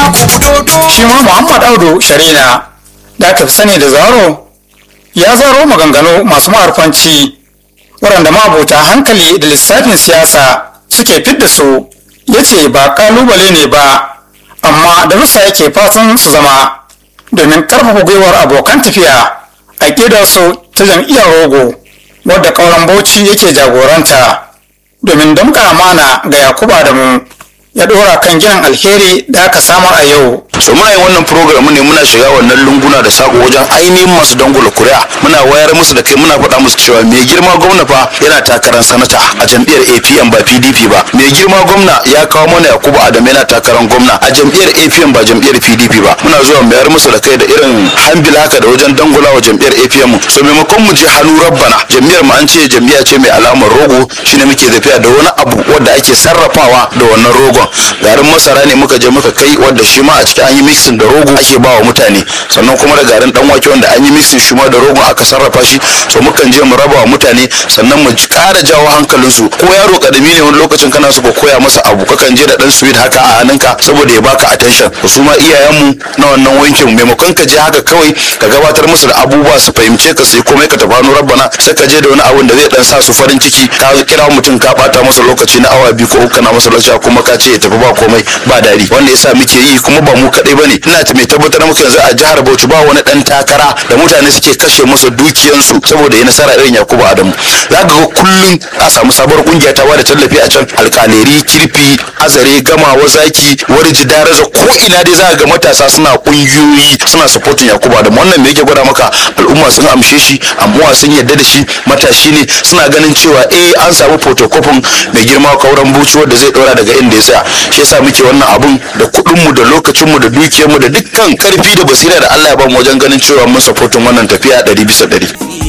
shi ma muhammad audu sharina da aka fi sani da zaro ya zaro maganganu masu ma'arfanci waɗanda ma'abota hankali da lissafin siyasa suke fidda su ya ce ba ƙalubale ne ba amma darussa yake fatan su zama domin ƙarfafa gwiwar abokan tafiya a su ta jam'iyyar rogo wadda ƙauren bauchi yake jagoranta domin damka amana ga yakubu adamu ya ɗora kan ginin alheri da aka samar a yau so muna yin wannan program ne muna shiga wannan lunguna da sako wajen ainihin masu dangula kuri'a muna wayar musu da kai muna faɗa musu cewa mai girma gwamna fa yana takarar sanata a jam'iyyar APM ba PDP ba mai girma gwamna ya kawo mana Yakubu Adam yana takarar gwamna a jam'iyyar APM ba jam'iyyar PDP ba muna zuwa mayar musu da kai da irin hambil haka da wajen dangula wa jam'iyyar APM so maimakon mu je hannu rabbana jam'iyyar mu an ce jam'iyya ce mai alamar rogo shine muke tafiya da wani abu wanda ake sarrafawa da wannan rogon garin masara ne muka je muka kai wanda shi ma a cikin an yi mixing da rogo ake ba wa mutane sannan kuma da garin dan wake wanda an yi mixing shi ma da rogo aka sarrafa shi to mukan je mu raba wa mutane sannan mu ƙara jawo hankalinsu ko yaro kadami ne wani lokacin kana so ka koya masa abu kakan je da dan sweet haka a hannunka saboda ya baka attention su ma iyayenmu na wannan wankin maimakon ka je haka kawai ka gabatar musu da abubuwa su fahimce ka sai komai ka tafano rabbana sai ka je da wani abun da zai dan sa su farin ciki ka kira mutum ka bata masa lokaci na awa biyu ko uku kana masa lokaci kuma ka ce ya tafi ba komai ba dari wanda yasa muke yi kuma ba mu kadai bane ina ta mai tabbatar muku yanzu a jihar Bauchi ba wani dan takara da mutane suke kashe masa dukiyansu saboda ya nasara irin Yakubu Adamu zaka ga kullum a samu sabuwar kungiya ta bada tallafi a can alkaleri kirfi azare gamawa zaki warji daraza ko ina dai za ga matasa suna kungiyoyi suna supporting Yakubu Adamu wannan me yake gwada maka al'umma sun amshe shi amma sun yarda da shi matashi ne suna ganin cewa eh an samu photocopy mai girma kauran buci wanda zai dora daga inda ya tsaya shi yasa muke wannan abun da kuɗin mu da lokacin mu da dukiyar mu da dukkan karfi da basira da Allah ya ba mu wajen ganin cewa mun supportin wannan tafiya ɗari bisa ɗari.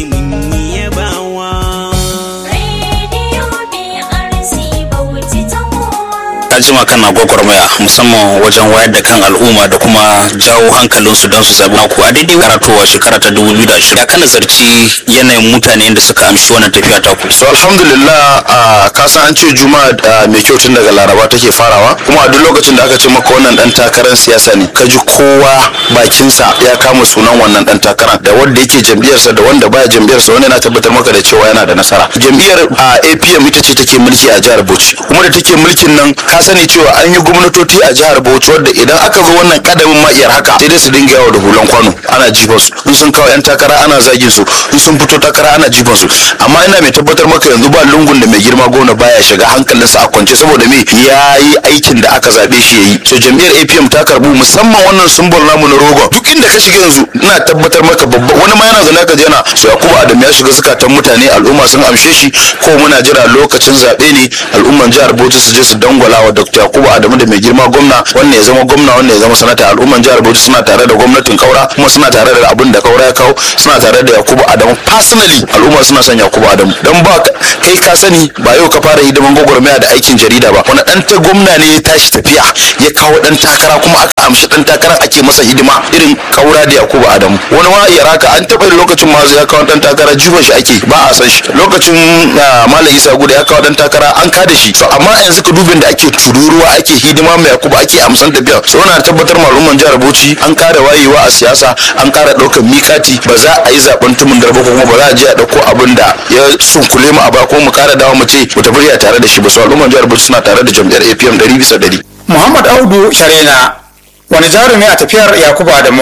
ka jima kana gwagwarmaya musamman wajen wayar da kan al'umma da kuma jawo hankalinsu don su zabi naku a daidai karatowa shekara ta 2020 ya kana zarci yanayin mutane da suka amshi wannan tafiya ta ku so alhamdulillah a kasan an ce juma'a mai kyau tun daga laraba take farawa kuma a duk lokacin da aka ce maka wannan dan takarar siyasa ne ka ji kowa bakinsa ya kama sunan wannan dan takarar da wanda yake jam'iyyarsa da wanda baya jam'iyyarsa wanda yana tabbatar maka da cewa yana da nasara jam'iyyar apm ita ce take mulki a jihar bauchi kuma da take mulkin nan ka sani cewa an yi gwamnatoci a jihar Bauchi wadda idan aka zo wannan kadamin ma'iyar haka sai dai su dinga yawo da hulan kwano ana jifan su in sun kawo yan takara ana zagin su in sun fito takara ana jifan su amma ina mai tabbatar maka yanzu ba lungun da mai girma gona baya shiga hankalinsa a kwance saboda me ya yi aikin da aka zabe shi yayi so jam'iyyar APM ta karbu musamman wannan sumbol namu na rogon duk inda ka shiga yanzu ina tabbatar maka babba wani ma yana zana ka jana so Yakubu Adam ya shiga zukatan mutane al'umma sun amshe shi ko muna jira lokacin zabe ne al'umman jihar Bauchi su je su dangwala wa Dr. Yakubu Adamu da mai girma gwamna wannan ya zama gwamna wannan ya zama sanata al'umman jihar Bauchi suna tare da gwamnatin Kaura kuma suna tare da abin da Kaura ya kawo suna tare da Yakubu Adamu personally al'umma suna son Yakubu Adamu dan ba kai ka sani ba yau ka fara hidiman gwagwarmaya da aikin jarida ba wani dan ta gwamna ne ya tashi tafiya ya kawo dan takara kuma aka amshi dan takarar ake masa hidima irin Kaura da Yakubu Adamu wani ma ya raka an taɓa lokacin ma ya kawo dan takara jifan shi ake ba a san shi lokacin Malam Isa Guda ya kawo dan takara an kada shi so amma yanzu ka dubin da ake tururuwa ake hidima mai yakuba ake amsan tafiya so na tabbatar malumman jihar bauchi an kara wayewa a siyasa an kara ɗaukar mikati ba za a yi zaben tumun darba ko kuma ba za a je a ɗauko abin da ya sunkule mu a ba ko mu kara dawo mu ce mu tafi tare da shi ba so al'umman jihar bauchi suna tare da jam'iyyar apm ɗari bisa ɗari. muhammad audu sharena wani jarumi a tafiyar yakubu adamu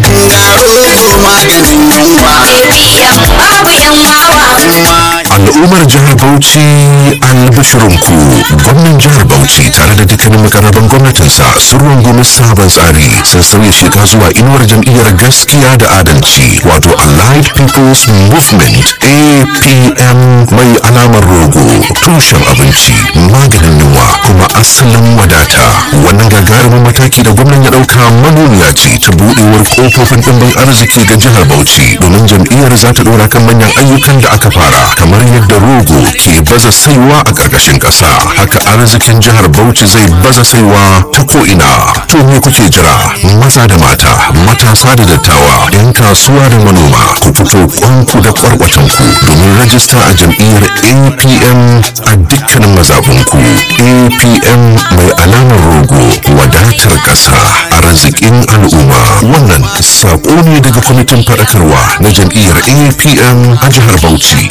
al'ummar jihar bauchi albashirinku gwamnan jihar bauchi tare da dukkanin makarraban gwamnatinsa sun rungumi sabon tsari sun sauya shiga zuwa inuwar jam'iyyar gaskiya da adalci wato allied people's movement apm mai alamar rogo tushen abinci maganin yunwa kuma asalin wadata wannan gagarumin mataki da gwamnan ya dauka manuniya ce ta budewar kofofin dimbin arziki ga jihar bauchi domin jam'iyyar za ta dora kan manyan ayyukan da aka fara kamar yadda rogo ke baza saiwa a ƙarƙashin ƙasa haka arzikin jihar bauchi zai baza saiwa ta ko'ina to me kuke jira maza da mata matasa da dattawa yan kasuwa da manoma ku fito kwanku da kwarkwatanku domin rajista a jam'iyyar apm a dukkanin mazaɓunku apm mai alamar rogo wadatar ƙasa arzikin al'umma wannan saƙo ne daga kwamitin faɗakarwa na jam'iyyar apm a jihar bauchi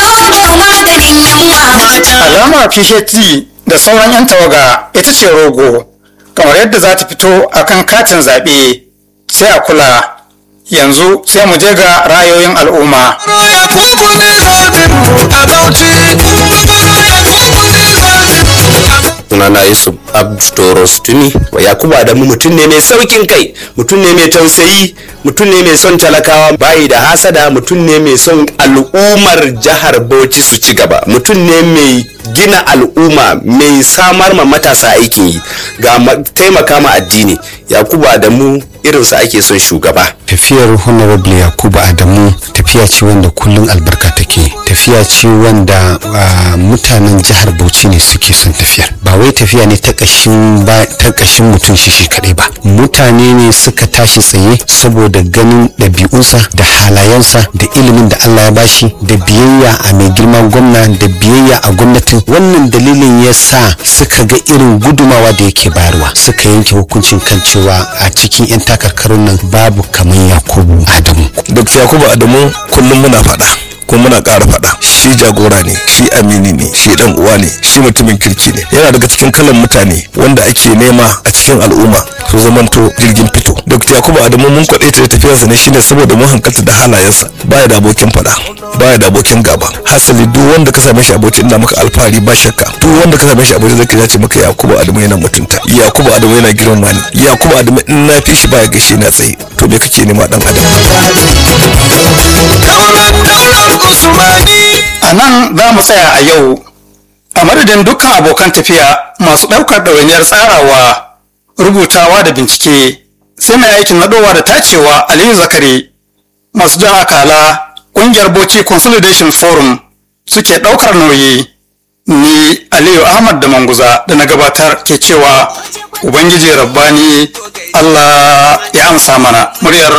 alamar phd da sauran 'yan tawaga ita ce rogo kamar yadda za ta fito a kan katin zaɓe sai a kula yanzu sai mu je ga rayoyin al'umma sunana yusuf abdoros tuni yakubu adamu mutum ne mai saukin kai mutum ne mai tausayi mutum ne mai son talakawa bayi da hasada mutum ne mai son al'ummar jihar bauchi su ci gaba mutum ne mai gina al'umma mai samar ma matasa aikin yi ga taimaka ma addini yakubu adamu irinsa ake son shugaba tafiyar honorable yakubu adamu tafiya ce wanda kullum albarka take tafiya ce wanda mutanen jihar bauchi ne suke son tafiyar ba wai tafiya ne ta kashin ba ta kashin mutum shi shi kadai ba mutane ne suka tashi tsaye saboda ganin ɗabi'unsa da halayensa da ilimin da Allah ya bashi da biyayya a mai girman gwamna da biyayya a gwamnatin wannan dalilin ya sa suka ga irin gudumawa da yake bayarwa suka yanke hukuncin kan cewa a cikin 'yan takarkarun nan babu kamar yakubu adamu dr yakubu adamu kullum muna faɗa kuma muna ƙara faɗa shi jagora ne shi amini ne shi dan uwa ne shi mutumin kirki ne yana daga cikin kalan mutane wanda ake nema a cikin al'umma su zamanto jirgin fito dr yakubu adamu mun kwaɗe ta tafiyarsa ne shine saboda mun hankalta da halayensa baya da abokin faɗa baya da abokin gaba hasali duk wanda ka same shi aboki ina maka alfahari ba shakka duk wanda ka same shi aboki zai ya ce maka yakubu adamu yana mutunta yakubu adamu yana girmama ni yakubu adamu in na fi shi baya gaishe na tsaye to me kake nema dan adam a nan za mu tsaya a yau a madadin dukkan abokan tafiya masu ɗaukar ɗawainiyar tsarawa rubutawa da bincike sai mai aikin naɗowa da tacewa aliyu zakari masu jan akala ƙungiyar bauchi consolidation forum suke ɗaukar nauyi ni aliyu ahmad da manguza da na gabatar ke cewa ubangiji rabbani allah ya amsa mana muryar